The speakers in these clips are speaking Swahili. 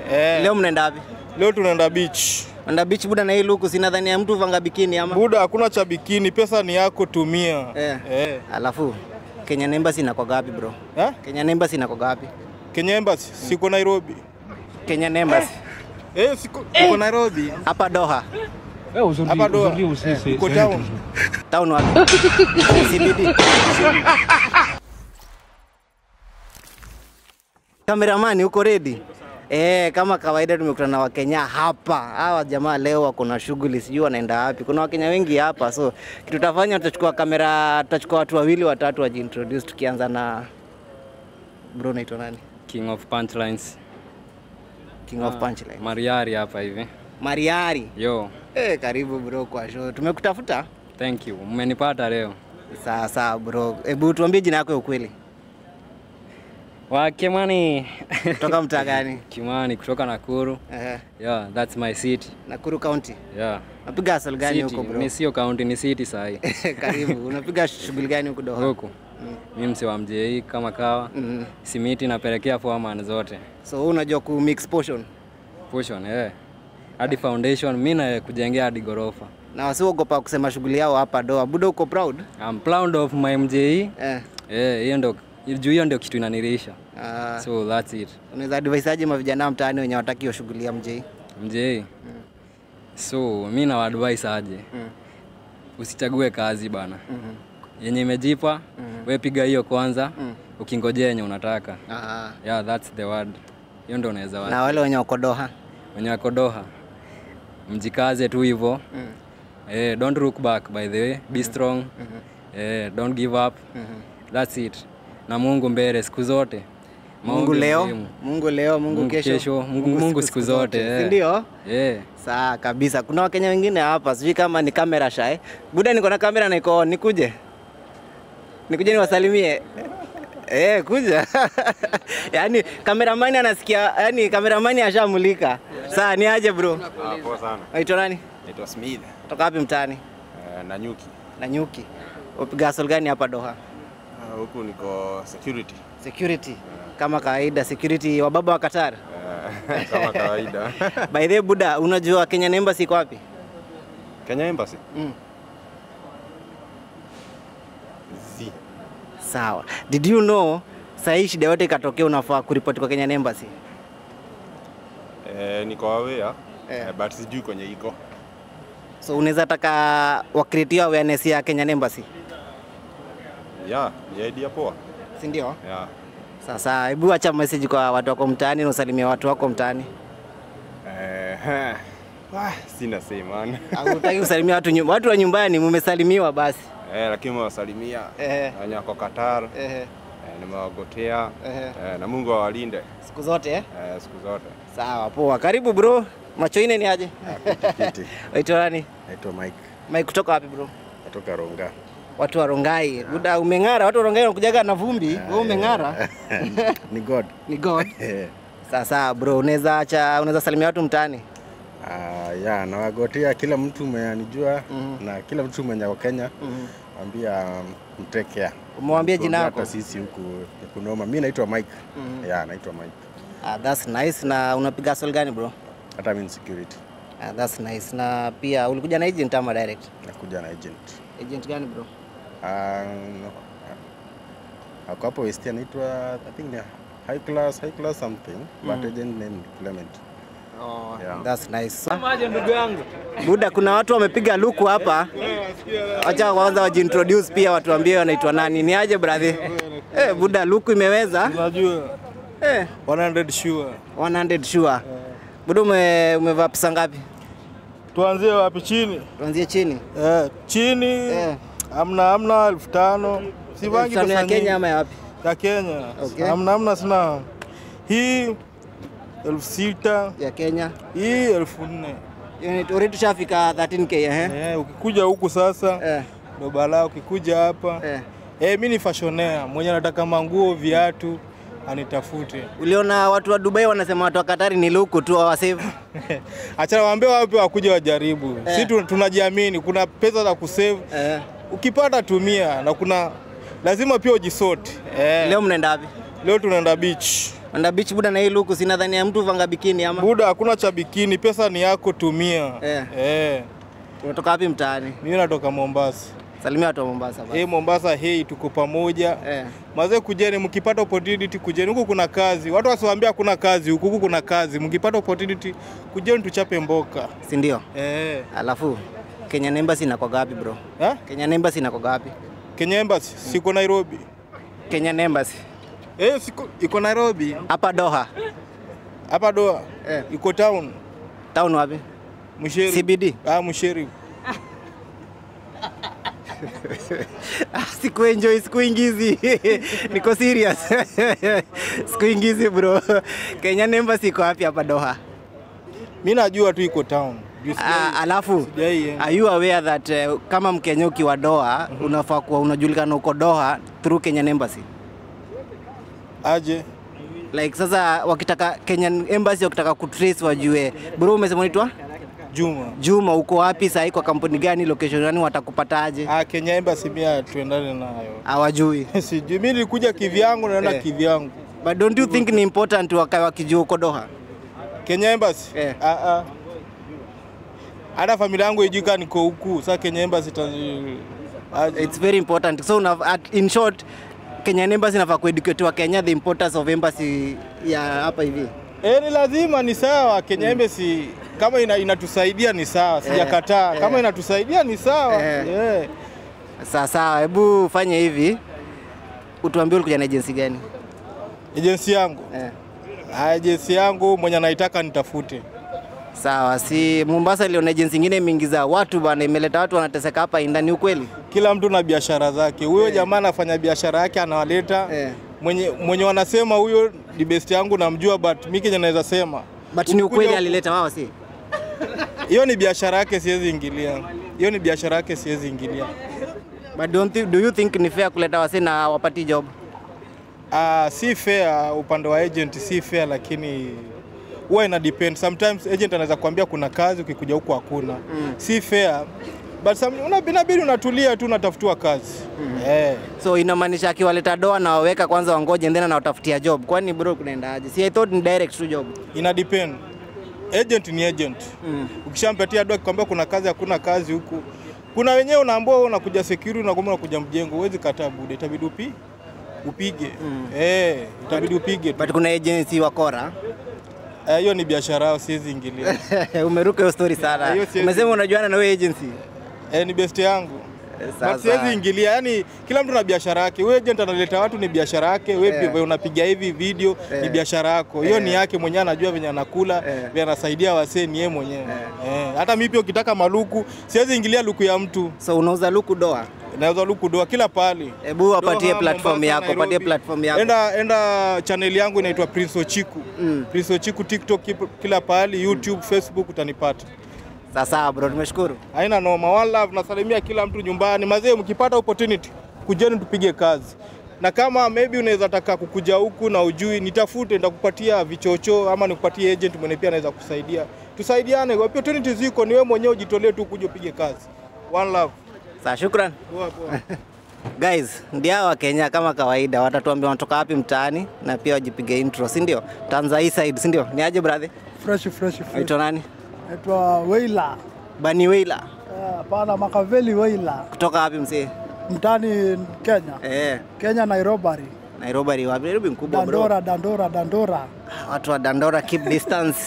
Eh. Leo mnaenda wapi? Leo tunaenda beach. Mnaenda beach buda na hii luku sina dhani ya mtu vanga bikini ama. Buda, hakuna cha bikini, pesa ni yako, tumia. Eh. Eh. Alafu Kenya Embassy inako gapi bro? Eh? Kenya Embassy inako gapi? Kenya Embassy, siko Nairobi. Kenya Embassy Eh, siko, siko Nairobi. hapa Doha. Hapa Doha. Uko town. Town wapi? CBD. Kameramani uko ready? Eh, kama kawaida tumekutana na Wakenya hapa. Hawa jamaa leo wako na shughuli, sijui wanaenda wapi. Kuna Wakenya wengi hapa, so kitu tutafanya, tutachukua kamera, tutachukua watu wawili watatu wajiintroduce, tukianza na bro, naitwa nani? King of Punchlines. King of Punchline. Mariari hapa hivi. Mariari. Yo, Eh, karibu bro kwa show. Tumekutafuta? thank you. Mmenipata leo. Sawa sawa bro. Hebu tuambie jina yako ya ukweli. Wa Kimani. Kutoka mtaa gani? Kimani kutoka Nakuru. Eh, Yeah, that's my city. Nakuru County. Yeah. Napiga asal gani City. huko bro? Ni sio county, ni city sahi. Karibu. Unapiga shughuli gani huko Doha? Huku. Mimi msi wa mjei kama kawa. Mm. Simiti napelekea foreman zote. So wewe unajua ku mix portion Pushon, eh. Hadi foundation mimi na kujengea hadi gorofa. na wasiogopa kusema shughuli yao hapa Doha. Buda uko proud? I'm proud of my mjei. Eh. Eh, hiyo ndio juu hiyo ndio kitu inanirisha. Uh, So that's it. unaweza advise aje mavijana mtaani wenye wataki hiyo shughuli ya mjei? mjei so mi na advice aje Mm. usichague kazi bana Mhm. yenye imejipa we piga hiyo kwanza Mm. ukingojea yenye unataka Ah. yeah that's the word hiyo ndo unaweza wa Na wale wenye wako Doha. wenye wako Doha mjikaze tu hivyo Mm. eh, don't look back by the way be strong eh, don't give up Mhm. that's it na Mungu mbele siku zote Mungu Maombi leo, muhimu. Mungu leo, Mungu, Mungu kesho, kesho, Mungu, Mungu siku zote Si eh. ndio? eh. Sawa kabisa. Kuna Wakenya wengine hapa, sijui kama ni kamera shy. Buda, niko na kamera na iko on. nikuje, nikuje niwasalimie. Eh, kuja. yaani kameramani anasikia, yaani kameramani ashamulika. Sawa, ni aje bro? Ah, poa sana. Waitwa nani? Naitwa Smith. Toka wapi mtaani? Uh, Nanyuki. Na nyuki. Upiga hustle gani hapa Doha? Ah, Huku niko security. Security. Kama kawaida, security wa baba wa Qatar. Eh, kama kawaida. By the way, Buda, unajua Kenya Embassy iko wapi? Kenya Embassy. Mm. Z. Sawa. Did you know saa hii shida yote ikatokea unafaa kuripoti kwa Kenya Embassy? Eh, niko aware. Eh. Eh, but sijui kwenye iko. So unaweza taka wakreatia awareness ya Kenya Embassy, Yeah, ni idea poa. si ndio? Yeah. Sasa hebu acha message kwa watu wako mtaani na usalimie watu wako mtaani. Eh, heh. ah, sina say man. Au utaki kusalimia watu nyum- watu wa nyumbani mumesalimiwa basi. eh, lakini mewasalimia Eh. wenye wako Qatar. Ehe. Eh, nimewagotea. Ehe. Eh, na Mungu awalinde Siku zote eh? eh, siku zote. Sawa, poa. Karibu bro. Macho ine ni aje? Kiti. Waitwa nani? Naitwa Mike. Mike kutoka wapi bro? Natoka Ronga. Watu wa Rongai. Buda umeng'ara, watu wa Rongai wanakujaga na vumbi. Wewe umeng'ara. ni God. Ni God. Eh. Sasa bro, unaweza acha unaweza salimia watu mtaani? Ah, ya nawagotea kila mtu mwenye anijua Mhm. na kila mtu mwenye wa Kenya Mhm. ambia mtake care. Umewambia jina Tuongea yako? Hata sisi huku ni kunoma. Mimi naitwa Mike. Mhm. Ya, naitwa Mike. Ah, that's nice. Na unapiga hustle gani bro? Hata mimi ni security. Ah, that's nice. Na pia ulikuja na agent ama direct? Nakuja na agent. Agent gani bro? Ah, no. Ako hapo West anaitwa I think ni high class, high class something. But agent name ni Clement. Oh, Yeah. that's nice. So, Buda, kuna watu wamepiga luku hapa. Acha kwanza wajiintroduce pia watu waambie wanaitwa nani. Ni aje brother? Eh, Buda luku imeweza? Unajua Eh, 100 sure. 100 sure. Buda ume, umevaa pesa ngapi? Tuanzie wapi chini? Tuanzie chini. Eh, chini Eh. amna amna elfu tano. Sivangi Tano pesa ya Kenya nyingi. ama ya wapi? ya Kenya. Okay. Amna amna sina. Hii elfu sita, Ya Kenya. hii elfu nne. Unit already tushafika 13k eh? Eh, ukikuja huku sasa Eh, ndo balaa. Ukikuja hapa eh. eh, mi ni fashionea mwenye anataka manguo, viatu anitafute. Uliona watu wa Dubai wanasema watu wa Katari ni luku tu hawasave. Achana waambie wapi wakuja wajaribu. Eh. Si tu- tunajiamini, kuna pesa za kusave. Eh. Ukipata tumia, na kuna lazima pia ujisort. Eh, Leo mnaenda wapi? leo tunaenda beach. Enda beach buda na hii luku sina dhani ya mtu vanga bikini ama. Buda, hakuna cha bikini, pesa ni yako, tumia. Eh. Eh. Unatoka wapi mtaani? Mimi natoka Mombasa. Salimia watu wa Mombasa basi. Hey, Mombasa, hey, tuko pamoja. Eh. Mazee, kujeni, mkipata opportunity kujeni. Huku kuna kazi, watu wasiwaambia hakuna kazi huku, huku kuna kazi. Mkipata opportunity kujeni, tuchape mboka. Si ndio? Eh. Alafu Kenya Embassy inakuwa gapi bro? Ha? Kenya Embassy inakuwa gapi? Kenya Embassy siko Nairobi. Kenya Embassy Eh, siko iko Nairobi. hapa Doha. Hapa Doha. Eh. Iko town. Town wapi? Msheri. CBD. Ah, Msheri. Ah, Sikuenjoy, sikuingizi. Niko serious. Sikuingizi bro. Kenya Embassy iko wapi hapa Doha? Mimi najua tu iko town. Juu sijai- Ah, alafu sijai enda. are you aware that uh, kama Mkenya ukiwa Doha unafaa kuwa unajulikana uko Doha through Kenyan Embassy? Aje. Like sasa wakitaka Kenyan Embassy wakitaka kutrace wajue bro, umesema unaitwa Juma. Juma, uko wapi sahii, kwa kampuni gani, location gani, watakupataje? Ah, Kenya Embassy mimi tuendane nayo. Hawajui. Sijui mimi nilikuja kivyangu naenda Eh. kivyangu. But don't you think ni important wakae wakijua uko Doha? Kenya Embassy? Eh. Ah ah. Hata familia yangu ijui kama niko huku. Sasa Kenya Embassy ta aje. It's very important. So una, at, in short Kenyan Embassy inafaa kueducate wa Kenya the importance of embassy ya hapa hivi. Eh, ni lazima ni sawa. Kenya Embassy kama ina, inatusaidia ni sawa, sijakataa. eh. Kama inatusaidia ni sawa. Eh. Yeah. Sawa sawa, hebu fanye hivi, utuambie ulikuja na agency gani? Agency yangu. Eh. Ah, Agency yangu mwenye anaitaka nitafute. Sawa, si Mombasa iliona agency ingine imeingiza watu bana, imeleta watu wanateseka hapa ndani, ukweli? Kila mtu na biashara zake. Huyo jamaa anafanya biashara yake anawaleta. Eh. Mwenye mwenye wanasema huyo ni best yangu namjua but mimi kenye naweza sema. But ni Ukikuja ukweli huku- alileta wao, si? Hiyo ni biashara yake siwezi ingilia. Hiyo ni biashara yake siwezi ingilia. But don't you, do you think ni fair kuleta wasi na wapati job? Ah, si fair upande wa agent si fair lakini huwa ina depend. Sometimes agent anaweza kuambia kuna kazi ukikuja huku hakuna. Si fair. But some, una, inabidi unatulia tu unatafutiwa kazi. Eh. So inamaanisha akiwaleta doa na waweka kwanza wangoje then anawatafutia job. Kwani bro kunaendaje? Si I thought ni direct tu job. Ina depend. Agent ni agent. Mm. Ukishampatia doa akikwambia kuna kazi hakuna kazi huku. Kuna wenyewe unaambia wewe unakuja security unakwambia unakuja mjengo, huwezi kataa bude, itabidi upi upige. Eh, itabidi upige tu. But kuna agency wakora. Eh, hiyo ni biashara yao, siwezi ingilia. Umeruka hiyo story sana. Hiyo siwezi- Umesema unajuana na wewe agency. eh, ni best yangu. Sasa. But siwezi ingilia, yani kila mtu na biashara yake. Wewe agent analeta watu ni biashara yake, wewe Eh. pia unapiga hivi video ni Eh. biashara yako. Hiyo Eh. ni yake mwenyewe, anajua venye anakula, Eh. venye anasaidia wasee, ni yeye mwenyewe. Eh. Hata mimi pia ukitaka maluku, siwezi ingilia luku ya mtu. So unauza luku doa. Naweza luku doa kila pahali. Hebu wapatie Doha, platform Mombasa, yako, Nairobi. patie platform yako. Enda enda channel yangu inaitwa Prince Ochiku. Mm. Prince Ochiku TikTok kip- kila pahali, YouTube, Facebook utanipata. Sasa bro, tumeshukuru. Haina noma, one love, nasalimia kila mtu nyumbani. Mazee, mkipata opportunity kujeni tupige kazi, na kama maybe unaweza taka kukuja huku na ujui, nitafute, nitakupatia vichocho ama nikupatie agent mwenye pia anaweza kusaidia, tusaidiane. Opportunity ziko, ni wewe mwenyewe ujitolee tu kuja upige kazi. One love. Sawa, shukran. Poa, poa. Guys, ndio hawa Kenya kama kawaida watatuambia wanatoka wapi mtaani na pia wajipige intro, si ndio? Tanza hii side, si ndio? Ni aje brother? fresh fresh fresh. Unaitwa nani? Naitwa Weila. Bani Weila. Eh, Hapana, Makaveli Weila, Kutoka wapi mzee? mtani Kenya, Eh, Kenya Nairobi, Nairobi ni wapi? Nairobi mkubwa bro. Dandora, Dandora, Dandora. Watu wa Dandora keep distance.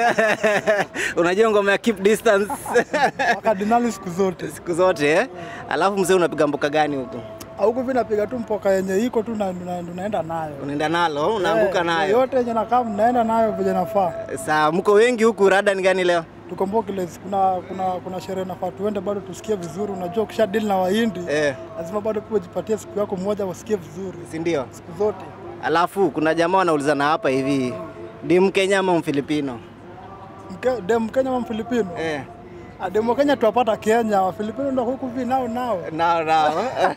Unajua ngoma ya keep distance Makardinali siku zote siku zote eh? Alafu mzee unapiga mboka gani huko? huku hivi napiga tu mpoka yenye iko tu na na- tunaenda nayo Unaenda nalo, unaanguka Eh, nayo. yote yenye nakaa mnaenda nayo vile nafaa. Sawa, mko wengi huku, rada ni gani leo? Tuko Mbokiles, kuna kuna kuna sherehe nafaa tuende bado tusikie vizuri. Unajua ukisha deal na Wahindi Eh, lazima bado pia ujipatie siku yako moja wasikie vizuri si ndio? siku zote. Alafu kuna jamaa wanaulizana hapa hivi, ni Mkenya ama Mfilipino? Mke, dem Kenya ama Mfilipino? Eh. Ah, Dem wa Kenya tuwapata Kenya, Wafilipino ndo huku hivi nao nao. Nao nao.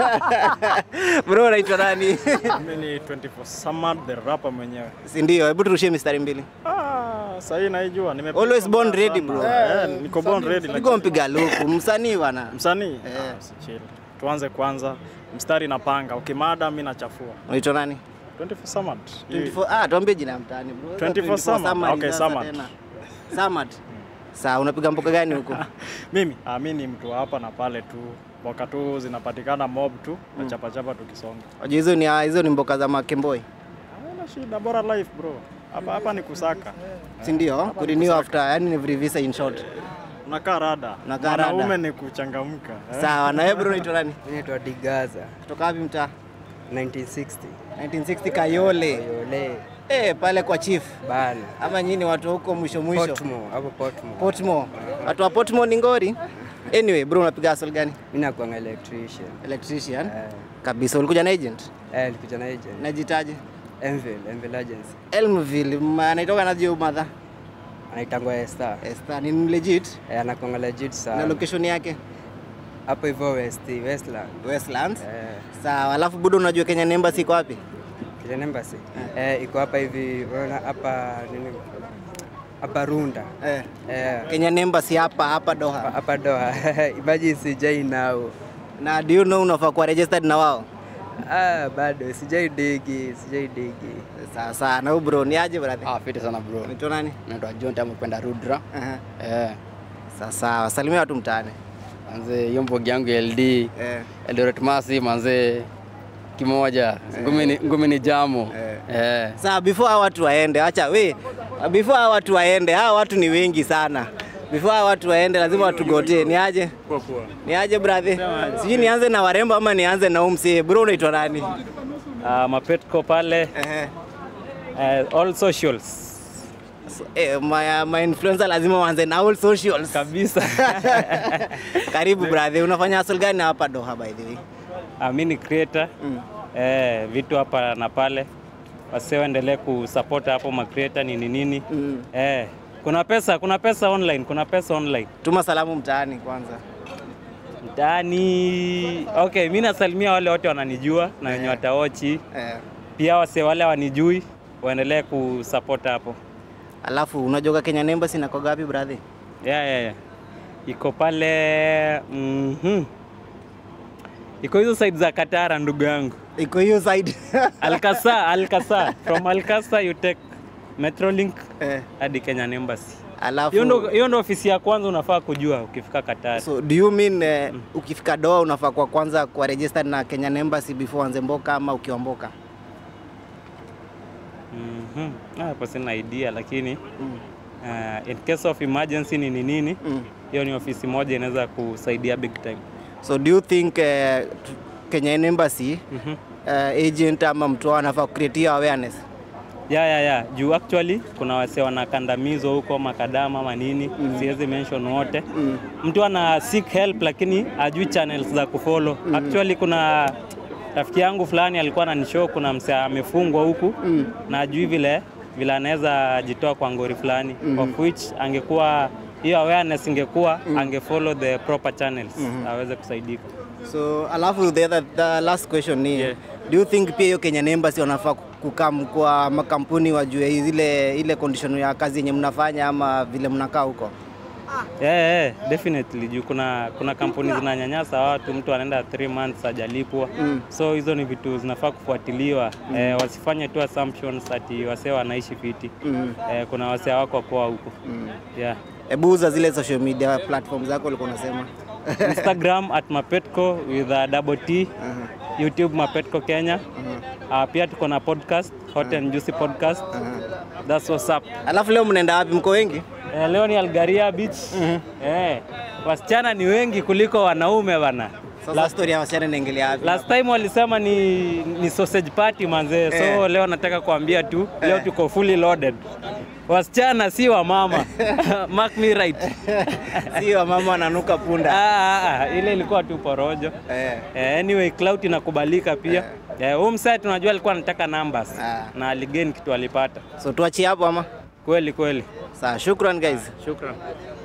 Bro, unaitwa nani? Mimi ni 24 Samad the rapper mwenyewe. si ndio? Hebu turushie mistari mbili. Ah, sasa hii naijua. Nime Always born ready, bro. Eh, niko born ready Niko lakini mpiga luku, msanii bwana. msanii. Eh. Ah, si chill. Tuanze kwanza. Mstari napanga. Ukimada mimi nachafua. Unaitwa nani? 24 Samad. 24 ah, tuambie jina ya mtaani bro. 24 Samad. Samad Okay, sasa Samad. tena. Samad. Sawa, unapiga mboka gani huko? Mimi ah, mi ni mtu wa hapa na pale tu, mboka tu zinapatikana mob tu na chapa chapa tukisonga. Unajua hizo ni hizo ni mboka za Makemboi. Haina shida, bora life bro. Hapa hapa ni kusaka. Si ndio? Kurenew after yani ni visa in short. Unakaa rada. Unakaa rada. Mwanaume ni kuchangamka. eh. Sawa, na wewe bro unaitwa nani? Naitwa Digaza Kutoka wapi mtaa? 1960 1960 Kayole. Yole Eh, pale kwa chief. bana Ama nyinyi watu wa huko mwisho mwisho. Portmore hapo Portmore. Portmore. Watu wa Portmore ni ngori. Anyway, bro unapiga hustle gani? Mimi nakuanga electrician. Electrician. Eh, Kabisa. Ulikuja na agent? eh nilikuja na agent. Najitaje? Envil, Envil Agency. Elmville, ma- anaitoka na jeu madha. Anaitangwa Esther. Esther ni legit. Eh, anakuanga legit Na sana. location yake Hapo hivyo West, Westland. Westlands. Eh, Sawa, alafu budo unajua Kenya Embassy iko wapi? Kenya Embassy. Eh, iko hapa hivi, unaona hapa nini? Hapa Runda. Eh. Eh, Kenya Embassy hapa hapa hapa- Doha. hapa Doha. Imagine sijai nao. Na do you know unafaa kuwa registered na wao? Ah, bado sijai digi, sijai digi. Sawa sawa. Na huyu bro ni aje brother? Ah, fiti sana bro. Unaitwa nani? Naitwa John Tamu kwenda Rudra. Aha. Eh, Sawa sawa. Salimia watu mtaani. manze hiyo mbogi yangu ya LD. Eh. Eldoret Masi manze kimoja. Ngumi ni ngumi ni jamu. Eh. Sawa, before hawa watu waende, acha we, before hawa watu waende, hawa watu ni wengi sana. Before hawa watu waende, lazima watugotee. Ni aje? Ni aje brother? Sijui nianze na warembo ama nianze na umsi. Bro, unaitwa nani? Uh, mapetko pale Ehe. uh, all socials So, eh, my, my influencer lazima waanze na all socials. kabisa. Karibu brother, unafanya hustle gani hapa Doha by the way? uh, mi ni creator eh, vitu hapa na pale, wase waendelee kusupport hapo ma creator nini nini Mm. eh, kuna pesa, kuna pesa online, kuna pesa online Tuma salamu mtaani kwanza. mtaani. Okay, mi nasalimia wale wote wananijua na wenye wataochi Eh. pia, wase wale wanijui waendelee kusupport hapo. Alafu unajua Kenya Embassy na kwa gapi brother? yeah, yeah, yeah. iko pale mhm. iko hizo side za Katara ndugu yangu Iko hiyo side. Alkasa, Alkasa. From Alkasa you take Metrolink eh. hadi Kenyan Embassy. Alafu Hiyo ndo hiyo ndo ofisi ya kwanza unafaa kujua ukifika Qatar. So do you mean eh, ukifika Doha unafaa kwa kwanza kuwa registered na Kenyan Embassy before anze mboka ama ukiwa mboka? Mhm. Ah, Hapo sina idea lakini uh, in case of emergency nini nini Mm. hiyo ni ofisi moja inaweza kusaidia big time. So do you think eh, t- Kenyan Embassy Mhm. eh, agent ama mtu wao anafaa create awareness? ya ya ya juu actually kuna wase wanakandamizwa huko makadama ama nini mm. siwezi mention wote Mm. mtu ana seek help lakini ajui channels za kufollow mm. actually kuna rafiki yangu fulani alikuwa ananishow kuna mse amefungwa huku Mm. na ajui vile vile anaweza jitoa kwa ngori fulani mm. of which angekuwa hiyo awareness ingekuwa mm. angefollow the proper channels mm-hmm. aweze kusaidika So alafu the, other, the last question ni Yeah. do you think pia hiyo Kenyan Embassy wanafaa kukam kwa makampuni wajue ile ile condition ya kazi yenye mnafanya ama vile mnakaa huko? Yeah, yeah, definitely juu kuna kuna kampuni zinanyanyasa watu, mtu anaenda 3 months hajalipwa Mm. so hizo ni vitu zinafaa kufuatiliwa eh, wasifanye tu assumptions ati wasee wanaishi fiti Mm. eh, kuna wasee wako poa huko Mm. yeah. Hebu uza zile social media platform zako ulikuwa unasema. Instagram at mapetco with a double T YouTube mapetco Kenya uh, pia tuko na podcast Hot and Juicy podcast that's what's up Alafu leo mnaenda wapi? Mko wengi? eh, leo ni Algaria Beach eh, wasichana ni wengi kuliko wanaume bana Sasa story ya wasichana inaingilia wapi? Last time walisema ni, ni sausage party manze, so Eh. leo nataka kuambia tu leo tuko fully loaded. Wasichana si wa mama. Mark me right. Sio mama ananuka punda. Ah, ah, ah, ile ilikuwa tu porojo. Eh. Eh, anyway clout inakubalika pia. Eh, huyu msee tunajua alikuwa anataka numbers Ah. na aligain kitu alipata. So tuachie hapo ama? Kweli kweli. Sawa, shukran guys. Shukran.